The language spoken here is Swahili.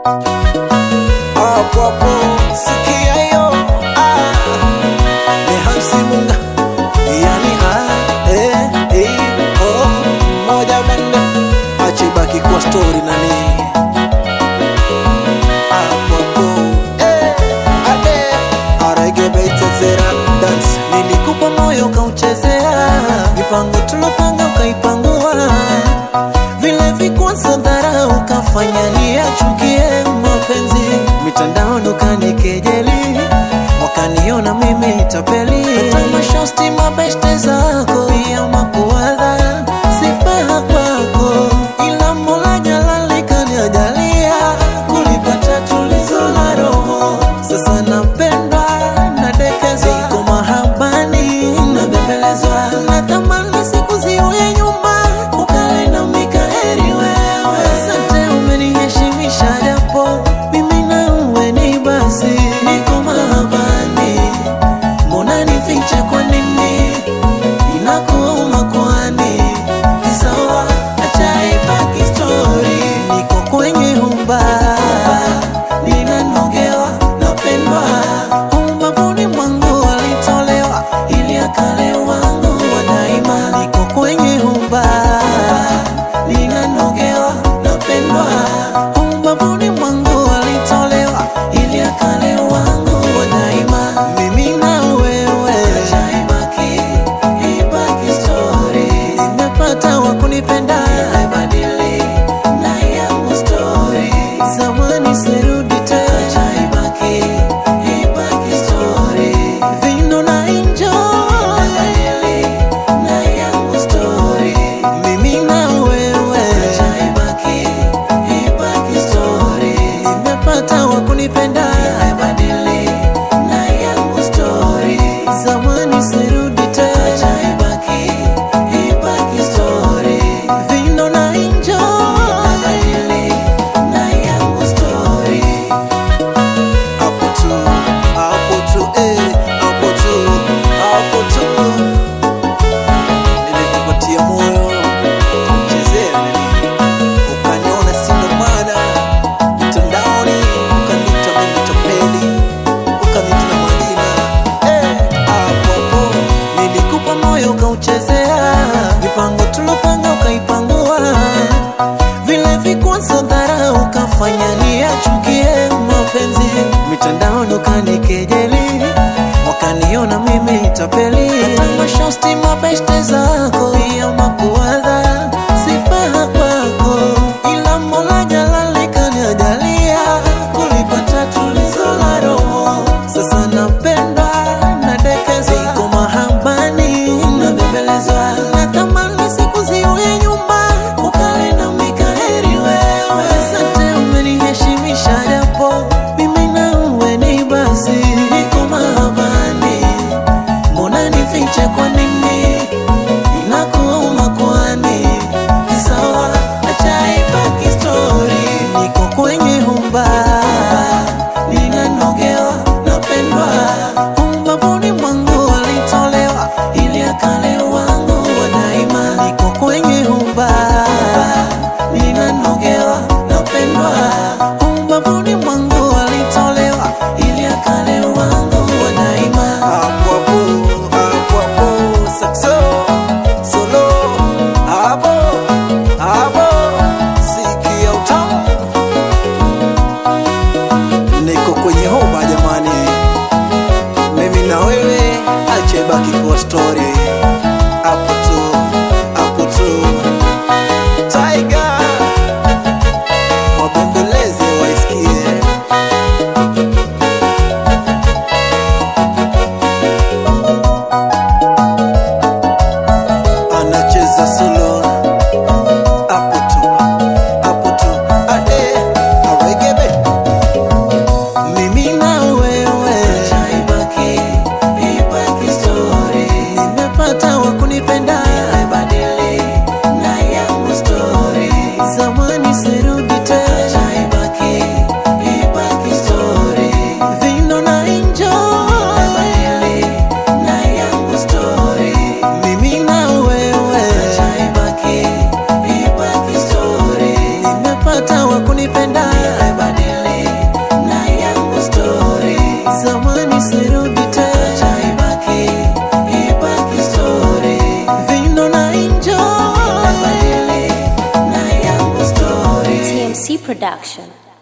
hapo hapo sikia hiyo ah. ni Hamsi Munga yani ah, eh, eh, oh, moja bende achibaki kwa story nani hapo hapo eh, ade aregebeitezera dance nilikupa moyo ukauchezea mipango tulopanga ukaipangua vile vikwazo dhara ukafanya niachukie mapenzi mitandaoni ukanikejeli wakaniona mimi tapeli hata mashosti mabeshte zako ya makuadha sifaha kwako ila mola jalali kaniajalia kulipata tulizo la roho sasa napendwa nadekezwa iko mahabani nabembelezwa natamani siku ziwe nyuma ukale na mikaheri wewe asante umeniheshimisha japo mimi na uwe ni basi niko mahabani mbona nifiche kwa nini inakuuma kwani sawa acha ibaki story niko kwenye humba ninanogewa napendwa umbavuni mwangu walitolewa ili akale wangu wa daima niko kwenye humba ninanogewa napendwa umbavuni mwangu walitolewa ili akale wangu wa daima mimi na wewe ibaki ibaki story nimepata wa kunipenda ibadili na yangu story zamani sirudi tena ibaki ibaki story vino na enjoy ibadili na yangu story mimi na wewe ibaki ibaki story nimepata wa kunipenda ibadili na yangu story zamani sirudi tena ibaki ibaki story vino na enjoy ibadili na yangu story hapo tu hapo tu eh hapo tu hapo tu nilikupatia moyo kuchezea nini ukaniona sina maana mtandaoni ukanita mimi tapeli ukanita na majina eh hapo hapo nilikupa moyo ukauchezea mipango tulopanga ukaipangua vile vikwazo dhara ukafanya niachukie mapenzi mitandaoni ukanikejeli wakaniona mimi tapeli hata mashosti mabeshte zako ya makuadha sifaha kwako ila mola jalali kaniajalia kulipata tulizo la roho sasa napendwa nadekezwa iko mahabani nabembelezwa natamani siku ziwe nyuma ukale na mikaheri wewe asante umeniheshimisha japo mimi na uwe ni basi niko mahabani mbona nifiche kwa nini inakuuma kwani sawa acha ibaki story niko kwenye humba ninanogewa napendwa umbavuni mwangu walitolewa ili akale wangu wa daima niko kwenye humba ninanogewa napendwa umbavuni mwangu walitolewa ili akale wangu wa daima hapo hapo hapo hapo sakso solo hapo hapo sikia utamu zamani sirudi tena Acha ibaki, ibaki story Vino na enjoy Inabadili na yangu story TMC Production.